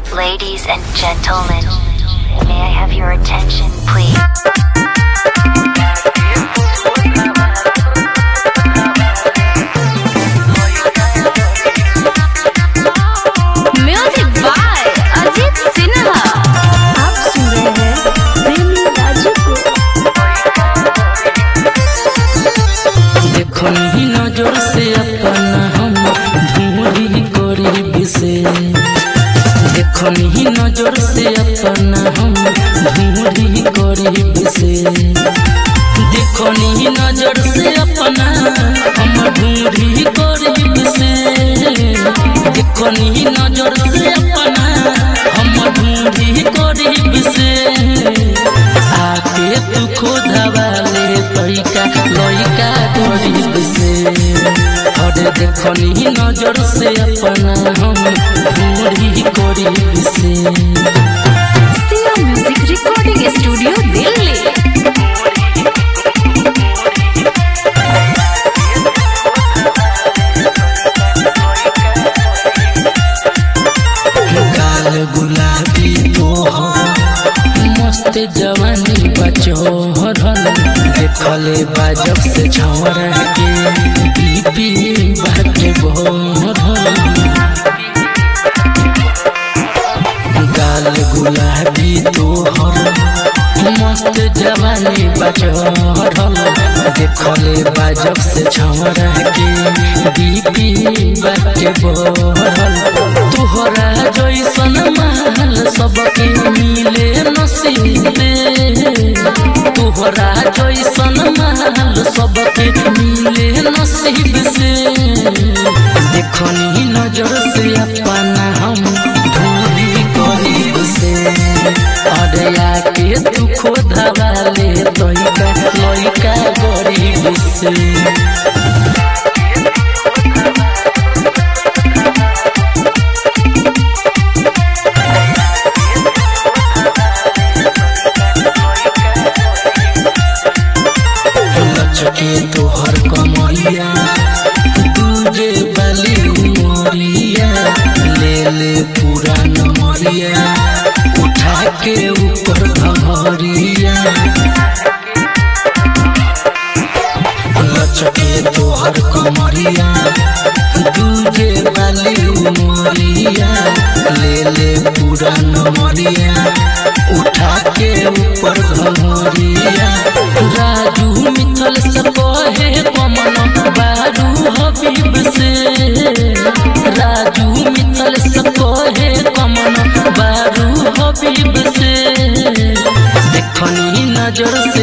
Ladies and gentlemen, may I have your attention, please? Music by Ajit Sinha आप सुन रहे हैं प्रेमी राजू को देखो नहीं नजर से अपना हम ढूंढी गरीब से देखो नहीं नजर से अपना हम ढूंढी गरीब से देखो नहीं नजर से अपना हम ढूंढी गरीब से देखो नहीं नजर से अपना हम ढूंढी गरीब से आके तू खोदवा ले तैका लइका गरीब से अरे देखो नी नजर से अपना हम ढूंढी गरीब से Siya music recording studio Delhi गाल गुलाबी तोहर मस्त जवानी बचोहरल देखले बाजब से छौर के बीपी बाटे बोहरल गाल गुलाबी तोहर मस्त जवानी बचोहरल देखले बाजब से छौर के बीपी बाटे बोहरल तोहरा जैसन माल सबके मिले नसीबे तोहरा जैसन माल सबके मिले नसीब से देखनी नजर से अपना हम ढूंढी गरीब से अरे आके तू खोदवा ले तोइका लइका गरीब से लचके तोहर कमरिया तुझे बाली उमरिया ले ले पूरा नमरिया उठा के ऊपर भमरिया लचके तोहर कमरिया तुझे बाली उमरिया ले ले पूरा नमरिया उठा के ऊपर भमरिया राजू मिथल से कहे कमन बारू हबीब से राजू मिथल से कहे कमन बारू हबीब से देखनी नजर से